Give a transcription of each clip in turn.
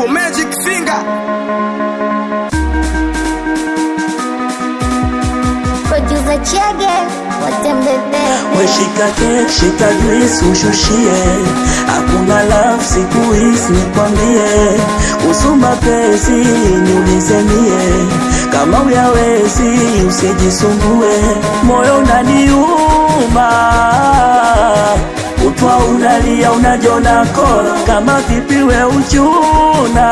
Yo, Magic Finger. Producer Chege, watembebe. Weshika kek, shika juice ushushie, hakuna love siku hizi nikwambie, kuhusu mapenzi niulize mie, kama uyawezi usijisumbue, moyo unaniuma utwa unalia unajona kola, kama vipi we uchuna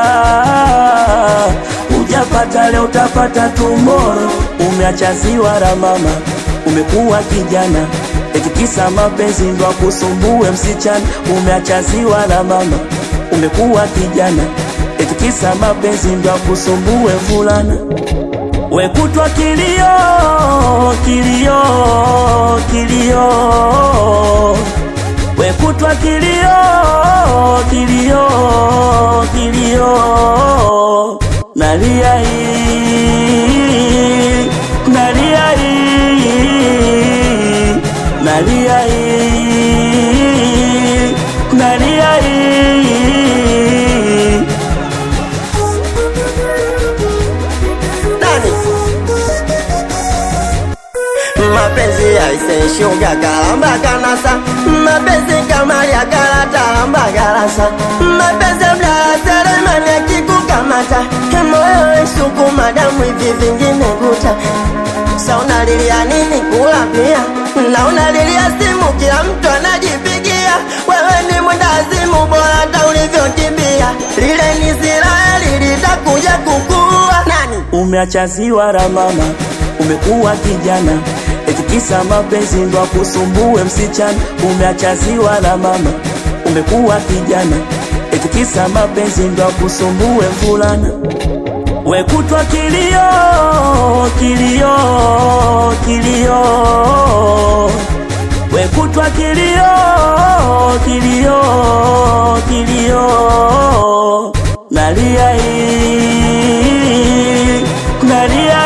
Ujapata leo utapata tomorrow. Umeacha ziwa la mama, umekuwa kijana, eti kisa mapenzi ndo kusumbue msichana. Umeacha ziwa la mama, umekuwa kijana, eti kisa mapenzi ndo kusumbue mvulana. Wekutwa kilio kilio kilio, wekutwa kilio kilio kilio, nalia hii nalia hii nalia hii nalia hii Nani? Mapenzi yaiseshuga kalamba kanasa mapenzi kama ya karata lamba karasa mapenzi mdala seremani akikukamata moyo isukuma damu hivi vingine kuta sa unalilia nini kula pia na unalilia simu kila mtu anajipigia wewe ni mwendazimu bora hata ulivyokimbia lile ni Israeli litakuja kukua nani Umeacha ziwa la mama, umekuwa kijana, eti kisa mapenzi ndo akusumbue msichana. Umeacha ziwa la mama, umekuwa kijana, eti kisa mapenzi ndo akusumbue mvulana. Wekutwa kilio kilio kilio, wekutwa kilio kilio kilio, nalia hii nalia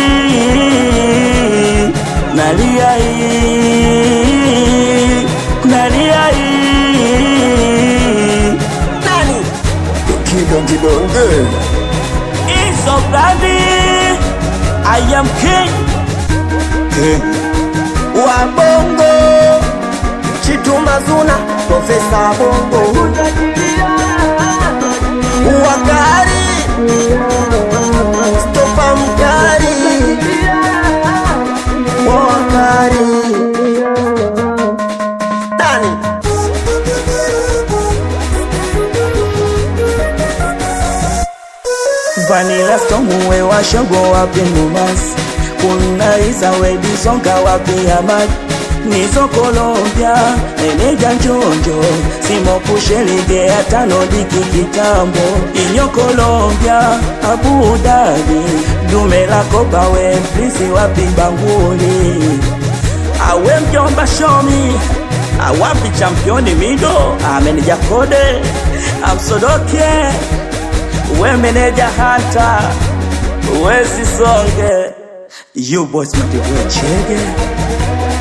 hii nalia hii nalia hii nani Kidongidonge It's so bloody I am king wa bongo chitumazuna profesa bongo wakari stopa mkari wakari nani Vanilla Storm uwe washogo wapi Mombasa Kuna Iza wedi zonga wapi Hamad Nizo Colombia meneja njonjo Simo kushelige hata nodiki kitambo Inyo Colombia Abu Dhabi Dume la kopa we plisi wapi banguli Awe mjomba shomi Awapi championi mido Ameneja kode Amsodoke we meneja hata wezi songe you boss matiwe chege